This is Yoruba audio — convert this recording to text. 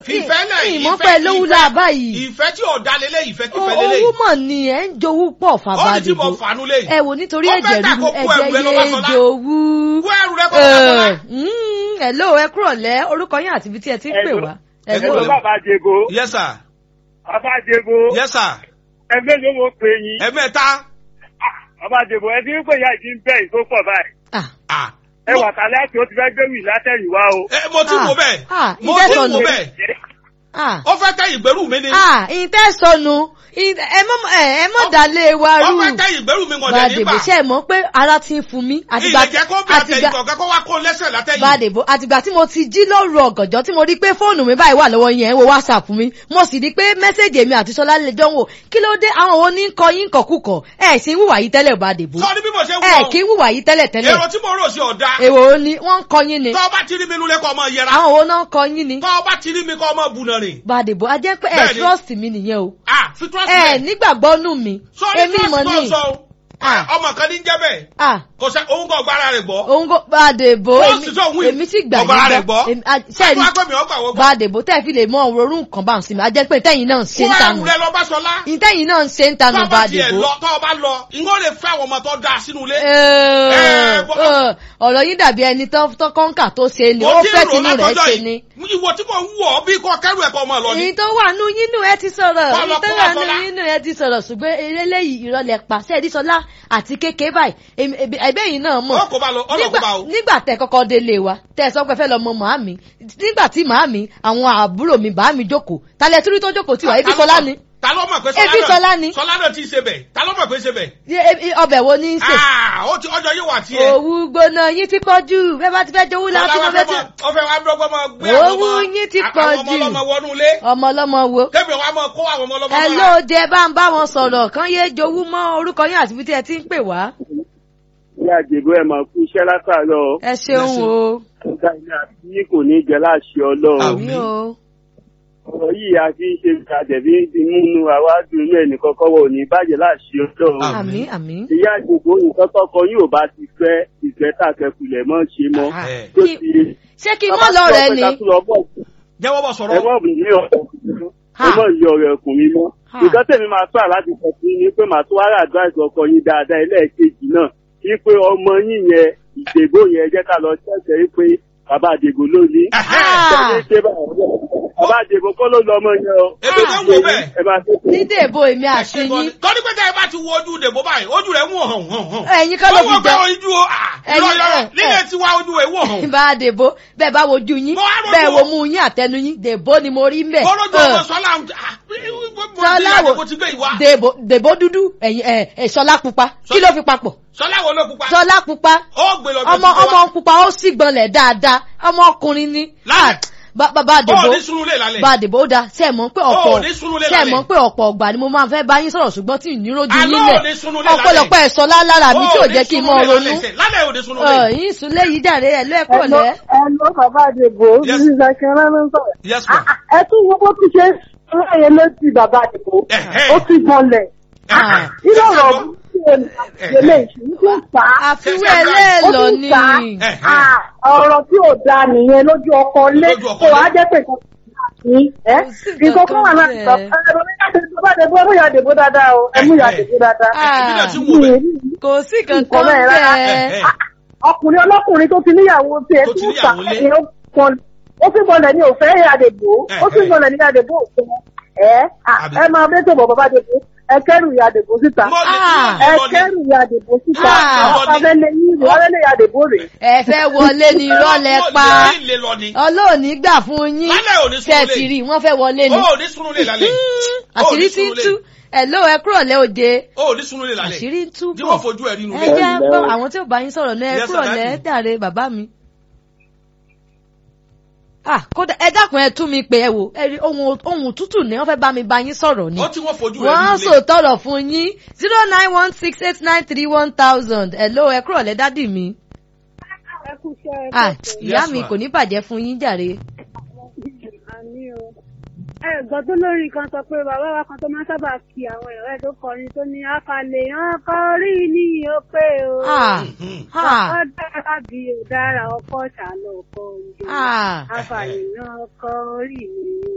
fìfẹ́ lẹ̀ ìmọ̀ ìfẹ́- pẹ̀ lówó ìfẹ́- la báyìí. ìfẹ́ tí ọ̀dà lélẹ̀ ìfẹ́ tí fẹ́ lélẹ̀ owó mọ̀ ni ẹ̀ ń jowú pọ̀ ó fàbá ní tí mo dìbò. fàánú lé ẹ wò nítorí Ó fẹ́ ẹ̀jẹ̀ ta ríru kó kó ẹrù ẹ ẹ̀jẹ̀ lọ yé Báṣọlá. jowú. kó ẹrù rẹ kọ́ Báṣọlá. ẹ̀ ló ẹ kúrọ̀ lẹ́ orúkọ yín àti ibi tí ẹ ti ń pè wá. Ẹ Hello. kúrò Ẹ̀lú bàbá Jebo, yes sir bàbá Jebo, yes sir ẹgbẹ́ ló mo pè yín. ẹ̀mẹ́ta Bàbá Jebo, ẹ ti ń pè ya ìdí ń bẹ̀ ìtó pọ̀ báyìí. Ah, ah Ẹ wà kálẹ̀ àti ó ti fẹ́ gbé wì látẹ̀yìn wá o. ẹ mo ti Ah, wo bẹ́ẹ̀ ah, mo ìfẹ́ ti sọnù. wo bẹ́ẹ̀ ah, ó fẹ́ tẹ ìgbẹ́rù mi ni ah, ìtẹ́ sọnù ìtẹ́- ẹ mọ̀ ẹ ẹ mọ̀ dalẹ̀ wa ó rú. fẹ́ tẹ ìgbẹ́rù mi wọ̀n dẹ̀ Bàdèbò nígbà ṣe é mọ̀ pé ara ti ń fún mi. ilẹ̀ jẹ́ kó bí àtẹ̀yìn kọ̀ọ̀kan kó wá kó lẹ́sẹ̀ látẹ̀yìn Bàdèbò àtìgbà tí mo ti jí lóru ọ̀gànjọ́ tí mo rí pé fóònù mi báyìí wà lọ́wọ́ yẹn wo WhatsApp mi mo sì rí pé mẹ́sẹ̀gì èmi àti Ṣọlá lè jọ ń wò kí ló dé àwọn wo ní ń kọ yín kọ̀kúkọ̀ ẹ̀ sì ń wùwà yìí tẹ́lẹ̀ Bàdèbò sọ ní bí mo ṣe ẹ̀ wọ̀ kí ń wùwà yìí tẹ́lẹ̀ tẹ́lẹ̀ èrò tí mo rò sí ọ̀dà èwo ni wọ́n ń kọ yín ni tọ́ ọba ti rí mi nulẹ̀ kọ́ ọmọ yẹra àwọn wo náà ń kọ yín ni tọ́ ọba ti rí mi kọ́ ọmọ bùnà rìn Bàdèbò a jẹ́ pé ẹ̀ Bẹ́ẹ̀ni. trust mi nìyẹn o ah fi trust ẹ̀ me nígbàgbọ́ nù mí sọ ní èmi trust mọ̀ tó ní sọ o Ah. ọmọ kan ní jẹ́ bẹ́ẹ̀ ah kò sẹ́ òun kò gbára rẹ̀ gbọ́ òun kò Bàdèbò Trust tó wí. èmi sì gbà Ọ̀gbára rẹ̀ gbọ́. Èmi- ah, ṣé ẹ wọ́n rí á pè mí ọgbà wọ́n gbọ́ Bàdèbò tẹ́ fi lè mọ òróró nǹkan bá ń sinmi a jẹ́ pé tẹ́yìn náà ń ṣe ń kó tanù ẹrù rẹ lọ bá sọlá ìtẹ́yìn náà ń ṣe ń tanù tọ́ ọba tiẹ̀ Bàdèbò. lọ tọ́ ọba lọ ìwọ́n lè fẹ́ àwọn ọmọ tó dáa sínú ilé Ẹ, Ẹ, bọ́- ẹ, ọ̀rọ̀ yín dàbí ẹni tó tó kọ́ńkà tó ṣe ni ó mo ti fẹ́ rò tinú rẹ̀ látọjọ́ ṣe ni. yìí ìwọ tí mò ń wọ̀ ọ́ bí kò kẹ́rù ẹ̀kọ́ ọmọ lọ ni èyí tó wà nú yín nù ẹ ti sọ̀rọ̀ Kọ́ lọ èyí tó kó wà wá nú Ṣọlá. yín nù ẹ ti sọ̀rọ̀ ṣùgbọ́n eléyìí ìrọ̀lẹ́ pa Ṣẹ́díṣọlá àti kékeré báyìí èmi- èmi- ẹ̀bẹ́ yìí náà mọ̀ ó kò bá lọ ó lọ kó nígbà bá o nígbà tẹ kọ́kọ́ délé wa tẹ sọ pé fẹ́ lọ mọ màámi nígbà tí màámi àwọn àbúrò mi bàámi jókòó talẹ̀ torí tó jókòó tiwa ebi sọlá ni ta ló mọ̀ pé Ebi Ṣọlá ni. sọlá náà ti ṣe bẹ̀ ta ló mọ̀ pé ṣe bẹ̀ Ye- e- ọbẹ̀ wo ní í ṣe Ah, ó ti ọjọ́ yìí wà tiẹ̀ òwú gbóná yín ti pọ̀ jù bẹ́ẹ̀ bá ti fẹ́ jowú láti Ṣọlá mọ wá bẹ́ẹ̀ fẹ́ tí mọ- ó fẹ́ wá dọ́gbọ́n mọ gbé àwọn Owó ọmọ yín ti àwọn pọ̀ ọmọ jù. ọlọ́mọ wọnú ilé ọmọ ọlọ́mọ wo. kébì wa mọ kó àwọn ọmọ ọlọ́mọ ẹ mọ́ra. ló jẹ bá ń bá wọn sọ̀rọ̀ kán yé jowú mọ́ orúkọ yín àti ibi tí ẹ ti ń pè wá. Ní àjèbó ẹ̀ máa kú iṣẹ́ látàárọ̀. ẹ ṣeun o Ọ̀gá ilé àti yín kò ní jẹ láṣẹ ọlọ́run. àmì o Ọ̀rọ̀ yìí a fi ń ṣe ìtàjẹ̀bí ti múnú àwádùn inú ẹnìkan kọ́wọ́ ò ní bàjẹ́ láṣẹ ọlọ́run. àmì àmì. Ìyá àjèbó nǹkan tọkọ yóò bá ti fẹ́ ìfẹ́ tàkẹ́kulẹ̀ mọ́ ṣe mọ́. Ah, ẹ̀. Tó kí- ti ṣé kí n mọ́ lọ rẹ ni. jẹ́wọ́ bọ̀ Ẹ sọ̀rọ̀ mọ̀ ní ọ̀rọ̀ Ha. ẹ mọ̀ yọ ọ̀rọ̀ ẹ̀kùn mi mọ́. Ha. Nǹkan tèmi máa tọ́ àláti sọ fún yín ni pé màá tó wá rà advice ọkọ yín dáadáa ẹlẹ́ẹ̀kejì náà. Kí pé ọmọ yín yẹn ìdègbò yẹn jẹ́ ká lọ ṣẹ̀ṣẹ̀ pé bàbá àdègbò ló ní. Ah. Ṣé ṣe báyìí? Bàbá àdègbò kọ́ ló lọ ọmọ yẹn o. Èmi tó wò bẹ́ẹ̀. Ẹ máa ṣe fún dídè bo èmi àti yín torí pé tẹ́ ẹ bá ti wo ojú dèbò báyìí ojú rẹ̀ ń wò hàn hàn hàn. ẹ̀yin kọ́ ló fi Wọ́n jẹ wọ́n pé ojú o ah, Ẹ̀yin- irọ́ irọ́ ẹ̀, nílẹ̀ ẹ̀. tiwa ojú rẹ̀ wò hàn. bá a dèbò bẹ́ẹ̀ bá wojú yín Mo wá rojú bẹ́ẹ̀ wo o. mú yín àtẹnu yín dèbò ni mo rí mbẹ̀. Bọ́lọ́jọ́ ọmọ Sọlá ń ah, Ṣọlá wo mo ti gbé ìwà. dèbò dèbò dúdú ẹ̀yin ẹ̀ ẹ̀ Ṣọlá pupa kí ló fi papọ̀ Sọlá wo ló pupa? Ṣọlá pupa Ó gbé lọ bí ọmọ ó ti gbé wá. ọmọ pupa ó sì gbọ̀nlẹ̀ dáadáa ọmọkùnrin ni. Lálẹ́. Ah, bá- bá- bá a Ó dèbò ní sùúrù lè lálẹ́. bá a dèbò ó da ṣe é mọ̀ pé Ó ọ̀pọ̀ ní sùúrù lé ṣe é lálẹ́. mọ̀ pé ọ̀pọ̀ ọgbà ni mo máa fẹ́ bá yín sọ̀rọ̀ ṣùgbọ́n tí ì ní rojú Àlọ́ yín ò ní sùúrù lé lálẹ́. ọ̀pọ̀lọpọ̀ ẹ̀sọ́ lálára mi tí ò Ó ní jẹ́ kí n sùúrù mọ lè ronú lálẹ́ sẹ́. Lálẹ́ ò ní sùúrù lè. Ọ̀, yín sùn léyìí dàrẹ́ ẹ̀ lẹ́ẹ̀kọ́ lẹ́. Ẹ̀lọ́ bàbá Àdìbò Yes. ní Zakira ló ń sọ̀rọ̀. Yes ma. Ẹ tún wo bó ti ṣe láyé létí bàbá Àdìbò. Ẹ̀hẹ́. Ó ti gbọ́nlẹ̀. Ah. Ilé ọ̀rọ̀ tí o lè ṣe ń tún fà á. àfiwé Ṣé- ṣé- Ó ẹlẹ́ẹ̀lọ tún ni fà á. Ẹ̀hẹ́. Ah, Ọ̀rọ̀ tí ò da nìyẹn lójú ọkọ lé. Lójú ọkọ Kò wá lé. jẹ́ pé nǹkan ní ẹ́. Kò sí Nǹkan kan wà nǹkan láti sọ. bẹ́ẹ̀. Ẹ̀rọ ní láti sọ bá Àdìbò ẹ̀mú ìyá Àdìbò dáadáa o. Ẹ̀mú ìyá Àdìbò dáadáa. Èmi náà ti Ah, wò bẹ́ẹ̀. kò sí kankan Nǹkan bẹ́ẹ̀ rárá. bẹ́ẹ̀. Ẹ̀hẹ́. ọkùnrin ọlọ́kùnrin tó ti níyàwó tí ẹ Tó ti tún fà níyàwó lé. ní ó pọn ó sì gbọ́dọ̀ ní òfẹ́ àdèbò ó sì Ẹ̀hẹ́. gbọ́dọ̀ ní àdèbò òfin ẹ à, Àbí. ẹ máa bẹ́ẹ̀ tó bọ̀ bàbá àdèbò ẹ kẹ́rù ìyá àdèbò síta Mo lè Ah. ẹ lọ ní. kẹ́rù ìyá àdèbò síta Ah. àwọn abẹ́lé yín rè abẹ́lé ìyá àdèbò rè ẹ fẹ́ wọlé ní ìrọ̀lẹ́ pa Mo lè lọ ní. ọlọ́ọ̀ni gbà fún yín Lálẹ́ ò ní tẹ̀ sùúrù ti lè. rí wọ́n fẹ́ wọlé ni Ó ní sùúrù lè lálẹ́. Ó àṣírí ní tí ń sùúrù lè. tú ẹ̀ ló ẹ kúrò lẹ́ òde Ó ní sùúrù lè lálẹ́. àṣírí ń tú Jí bọ̀ wọ́n fojú ẹ̀ nínú ẹ ilé. jẹ́ gbọ́ àwọn tí ò bá yín sọ̀rọ̀ náà ẹ Yes, kúrò sir, lẹ́ daddy. dàre bàbá mi. ah kódà ẹ dákun ẹ tú mi pé ẹ wò ẹ rí ohun ohun tútù ni wọ́n fẹ́ bá mi bá yín sọ̀rọ̀ ni Ó tí wọ́n fojú ẹ̀ wọ́n nínú ilé. sòtọ̀rọ̀ fún yín zero nine one six eight nine three one thousand ẹ̀ ló ẹ kúrò lẹ́ dádì mi. ẹ kú iṣẹ́ ah ìyá Yes, mi ma. kò ní bàjẹ́ fún yín jàre. àmì o ẹ gbọ́ tó lórí kan sọ pé bàbá wa kan tó máa ń sábà kí àwọn èèyàn ẹ̀ tó kọrin tó ní àkàlẹ̀ hàn kọrí ní ó pé o ah Mhm. ah ó dára bí ó dára ọkọ̀ ṣàlọ́ ọkọ̀ òjò ah. àfààní náà kọ orí mi